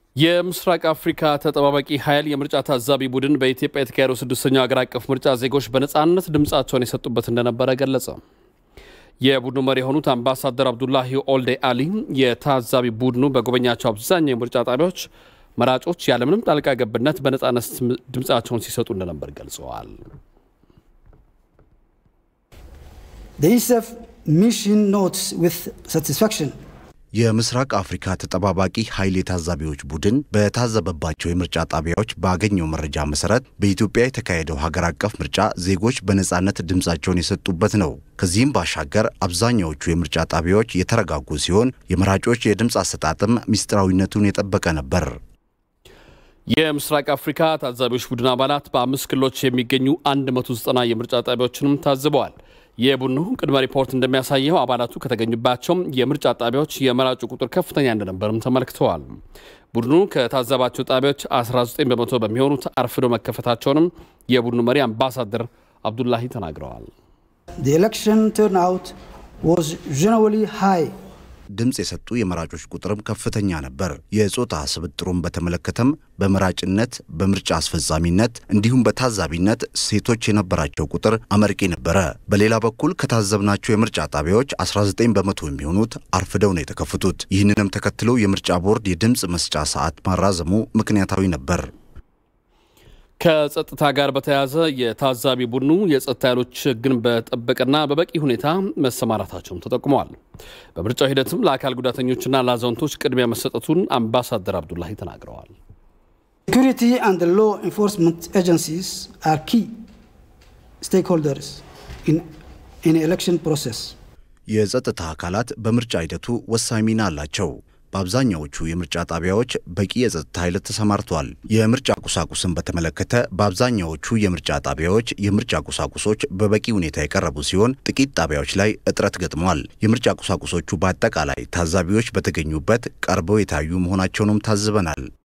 የምስራቅ አፍሪካ ተጠባባቂ ኃይል የምርጫ ታዛቢ ቡድን በኢትዮጵያ የተካሄደው ስድስተኛው ሀገር አቀፍ ምርጫ ዜጎች በነፃነት ድምፃቸውን የሰጡበት እንደነበረ ገለጸ። የቡድኑ መሪ የሆኑት አምባሳደር አብዱላሂ ኦልዴ አሊ የታዛቢ ቡድኑ በጎበኛቸው አብዛኛው የምርጫ ጣቢያዎች መራጮች ያለምንም ጣልቃ ገብነት በነፃነት ድምፃቸውን ሲሰጡ እንደነበር ገልጸዋል። The ISAF mission notes with satisfaction የምስራቅ አፍሪካ ተጠባባቂ ኃይል የታዛቢዎች ቡድን በታዘበባቸው የምርጫ ጣቢያዎች ባገኘው መረጃ መሰረት በኢትዮጵያ የተካሄደው ሀገር አቀፍ ምርጫ ዜጎች በነፃነት ድምፃቸውን የሰጡበት ነው። ከዚህም ባሻገር አብዛኛዎቹ የምርጫ ጣቢያዎች የተረጋጉ ሲሆን የመራጮች የድምፅ አሰጣጥም ምስጢራዊነቱን የጠበቀ ነበር። የምስራቅ አፍሪካ ታዛቢዎች ቡድን አባላት በአምስት ክልሎች የሚገኙ 190 የምርጫ ጣቢያዎችንም ታዝበዋል። የቡድኑ ቅድመ ሪፖርት እንደሚያሳየው አባላቱ ከተገኙባቸው የምርጫ ጣቢያዎች የመራጩ ቁጥር ከፍተኛ እንደነበርም ተመልክተዋል። ቡድኑ ከታዘባቸው ጣቢያዎች 19 በመቶ በሚሆኑት አርፍዶ መከፈታቸውንም የቡድኑ መሪ አምባሳደር አብዱላሂ ተናግረዋል። The election turnout was generally high. ድምፅ የሰጡ የመራጮች ቁጥርም ከፍተኛ ነበር። የጾታ ስብጥሩን በተመለከተም በመራጭነት፣ በምርጫ አስፈጻሚነት እንዲሁም በታዛቢነት ሴቶች የነበራቸው ቁጥር አመርቂ ነበረ። በሌላ በኩል ከታዘብናቸው የምርጫ ጣቢያዎች 19 በመቶ የሚሆኑት አርፍደው ነው የተከፈቱት። ይህንንም ተከትሎ የምርጫ ቦርድ የድምፅ መስጫ ሰዓት ማራዘሙ ምክንያታዊ ነበር። ከጸጥታ ጋር በተያያዘ የታዛቢ ቡድኑ የጸጥታ ኃይሎች ሕግን በጠበቀና በበቂ ሁኔታ መሰማራታቸውም ተጠቁመዋል። በምርጫው ሂደትም ለአካል ጉዳተኞችና ለአዛውንቶች ቅድሚያ መሰጠቱን አምባሳደር አብዱላሂ ተናግረዋል። Security and the law enforcement agencies are key stakeholders in in election process. የጸጥታ አካላት በምርጫ ሂደቱ ወሳኝ ሚና አላቸው። በአብዛኛዎቹ የምርጫ ጣቢያዎች በቂ የጸጥታ ኃይል ተሰማርቷል። የምርጫ ቁሳቁስን በተመለከተ በአብዛኛዎቹ የምርጫ ጣቢያዎች የምርጫ ቁሳቁሶች በበቂ ሁኔታ የቀረቡ ሲሆን፣ ጥቂት ጣቢያዎች ላይ እጥረት ገጥሟል። የምርጫ ቁሳቁሶቹ በአጠቃላይ ታዛቢዎች በተገኙበት ቀርበው የታዩ መሆናቸውንም ታዝበናል።